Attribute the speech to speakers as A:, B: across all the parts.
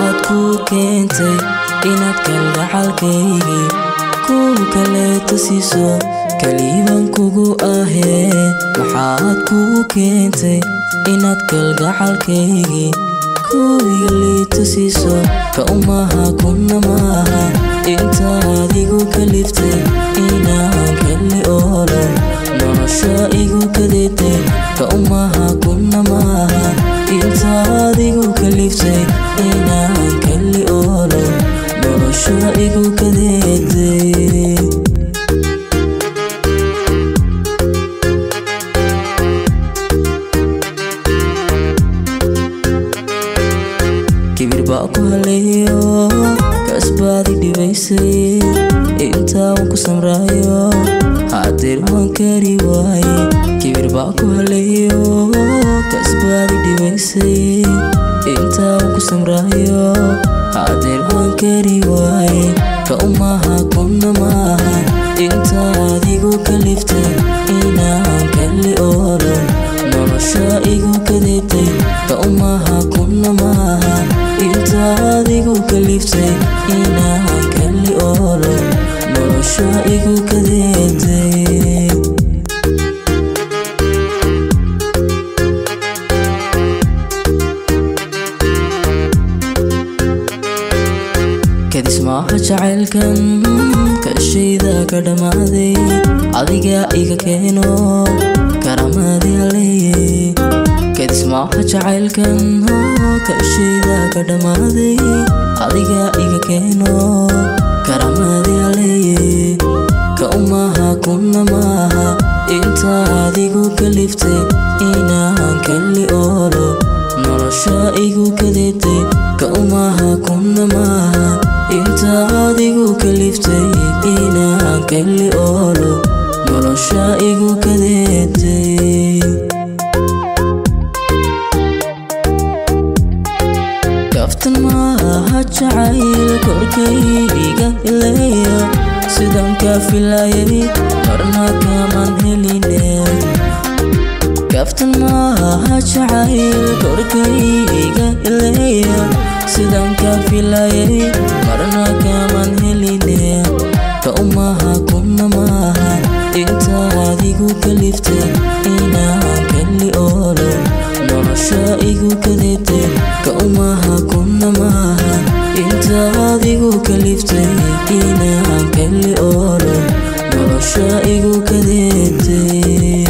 A: maxaad kuu keentay inaad kalgacalkaygii kuwa kaleeta siiso kaliiban kugu ahee maxaad kuu keentay inaad kalgacalkaygii kuwiga liita siiso ka umaha kuna maaha intaad igu kaliftay inaan kali oolo nolosha igu kadeetay ka umaha kuna maaha intaad igu kaliftay inaan kali oolo nolosha igu kadeetay kibir baa ku haleeyo kasbaadi dhibaysay intaa waan ku samraayo hadeer waan kari waaye kibir baa ku haleeyo kasbaadi dhibaysay intaa waan ku samraayo hadeer waan kari waaye ka umaha kuna maaha intaad igu kaliftay inaan kali oolo nolosha igu kadeetay ka umaha kuna maaha intaad igu kaliftay inaan kali oolo nolosha igu kadeetay kadis maaha jacaylkan kashayda ka dhammaaday adiga iga keeno karamadii haleeye kadis maaha jacaylkan kashayda ka dhammaaday adiga iga keeno karamadii haleeye ka umaha kuna maaha intaad igu kaliftay inaan kali oolo nolosha igu kadeetay ka umaha kuna maaha intaad igu kaliftay inaan kali oolo nolosha igu kadeetay kaftan maaha jacayl korkayga ileeya sidan ka filayay marna kaman heline kaftan maaha jacayl korkayga ileeya sidan ka filayay marna kaman heline ka umaha kuna maaha intaad igu kaliftay inaan kali oolo nolosha igu kadeetay ka umaha kuna maaha intaad igu kaliftay inaan kali oolo nolosha igu kadeetay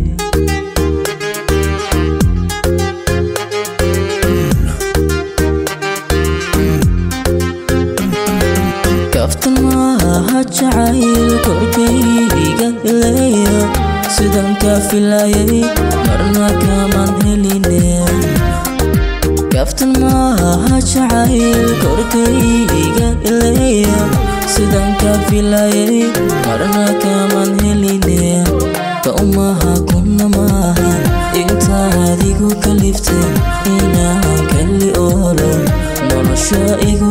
A: kaftan maaha jacayl korkayga ileeya sidan ka filayay marna kaman heline kaftan maaha jacayl korkayga ileeya sidan ka filayay marna kaman heline ka umaha kuna maaha intaad igu kaliftay inaan kali oolo nolosha igu